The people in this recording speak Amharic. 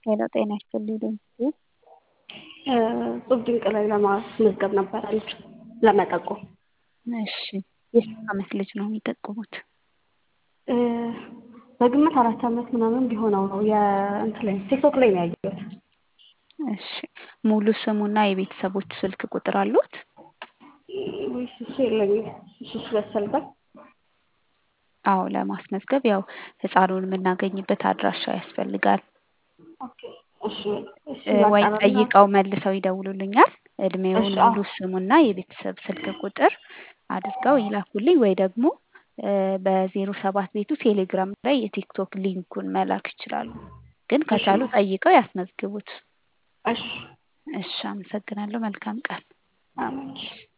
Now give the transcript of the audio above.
ሄሎ ጤና ይስጥልኝ ድምፄ ጡብ ድንቅ ላይ ለማስመዝገብ ነበር ልጅ ለመጠቆም። እሺ የስንት ዓመት ልጅ ነው የሚጠቁሙት? በግምት አራት ዓመት ምናምን ቢሆነው ነው የእንትን ላይ ቲክቶክ ላይ ነው ያየሁት። እሺ ሙሉ ስሙና የቤተሰቦቹ ስልክ ቁጥር አሉት? ወይስ እሱ የለኝም። እሱ እሱ ያስፈልጋል? አዎ ለማስመዝገብ ያው ህፃኑን የምናገኝበት አድራሻ ያስፈልጋል። ኦኬ እሺ እሺ ወይ ላጣራና ጠይቀው መልሰው ይደውሉልኛል። እድሜውን እሺ አዎ ሙሉ ስሙና የቤተሰብ ስልክ ቁጥር አድርገው ይላኩልኝ ወይ ደግሞ በዜሮ ሰባት ቤቱ ቴሌግራም ላይ የቲክቶክ ሊንኩን መላክ ይችላሉ። ግን እሺ ከቻሉ ጠይቀው ያስመዝግቡት። እሺ እሺ አመሰግናለሁ። መልካም ቀን። አሜን